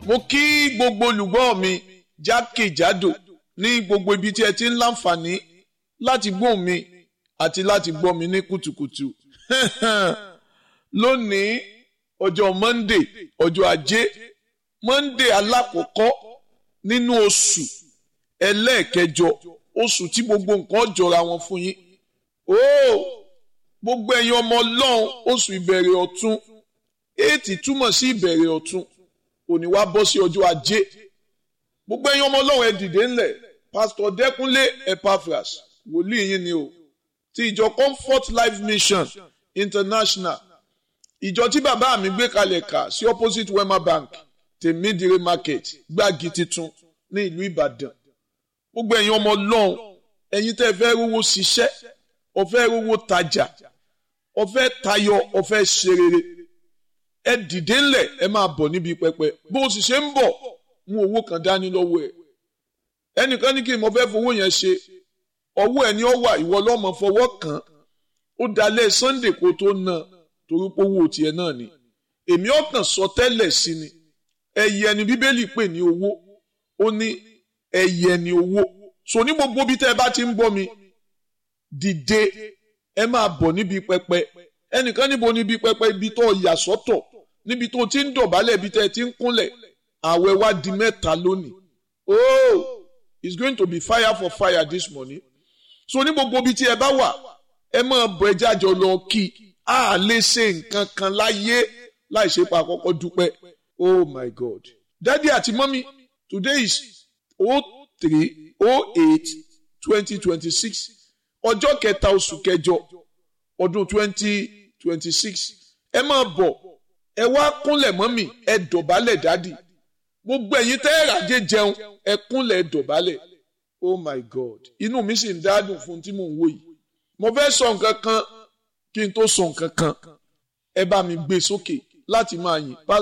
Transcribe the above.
mo kí gbogbo olùgbọ́ mi jákèjádò ní gbogbo ibi tí ẹ ti ń láǹfààní láti gbóhùn mi àti láti gbọ́ mi ní kùtùkùtù lónìí ọjọ́ monday ọjọ́ ajé monday alákọ̀ọ́kọ́ nínú oṣù ẹlẹ́ẹ̀kẹjọ oṣù tí gbogbo nǹkan jọra wọn fún yín ooo gbogbo ẹ̀yin ọmọ ọlọ́run oṣù ìbẹ̀rẹ̀ ọ̀tun éètì túmọ̀ sí ìbẹ̀rẹ̀ ọ̀tun òní wá bọ́ sí ọjọ́ ajé gbogbo ẹ̀yin ọmọ ọlọ́run ẹ dìde ńlẹ̀ pásítọ̀ dẹ́kunlé epaphras wòlíì yín ni o ti ìjọ comfort life mission international ìjọ tí bàbá mi gbé kalẹ̀ kà sí opposite wema bank tèmídìrí market gbági titun ní ìlú ìbàdàn gbogbo ẹ̀yin ọmọ ọlọ́run ẹ̀yin tẹ́ fẹ́ rówó ṣiṣẹ́ ọ̀fẹ́ rówó tajà ọ̀fẹ́ tayọ ọ̀fẹ́ ṣe rere ẹ dìde ńlẹ̀ ẹ máa bọ̀ níbi pẹpẹ bó o sì ṣe ń bọ̀ mú owó kan dání lọ́wọ́ ẹ̀ ẹnìkan ní kí n mọ fẹ́ fowó yẹn ṣe ọwọ́ ẹ̀ ni ó wà ìwọ lọ́mọ fọwọ́ kàn ó dalẹ̀ sunday kó tó ná torí pé owó tiẹ̀ náà ni èmi ọ̀kàn sọ tẹ́lẹ̀ sí ni ẹyẹ ni bíbélì pè ní owó ó ní ẹyẹ ni owó so ní gbogbo bí tẹ́ ẹ bá ti ń gbọ́ mi dìde ẹ máa bọ̀ níbi pẹpẹ ẹnìkan níbo níbi pẹpẹ ibi tó yà sọ́tọ̀ níbi tó ti ń dọ̀bálẹ̀ ibi tẹ́ ẹ ti ń kúnlẹ̀ àwẹ̀ wá di mẹ́ta lónìí oh it's going to be fire for fire this morning so ní gbogbo ibi tí ẹ bá wà ẹ máa bọ̀ ẹ jájọ lọ kí a lè ṣe nǹkan kan láyé láì ṣe pa àkọ́kọ́ dúpẹ́ oh my god daddy àti mọ́mí today is oh three oh eight twenty twenty six ọjọ́ kẹta oṣù kẹjọ ọdún twenty twenty six ẹ máa bọ̀ ẹ wá kúnlẹ̀ mọ́mí ẹ dọ̀bálẹ̀ dádì gbogbo ẹ̀yin tẹ́ ẹ ràjẹ́ jẹun ẹ kúnlẹ̀ ẹ dọ̀bálẹ̀ oh my god inú mi sì ń dádùn fún tí mò ń wò yìí mo fẹ́ sọ nǹkan kan kí n tó sọ nǹkan kan ẹ bá mi gbé sókè láti máa yìn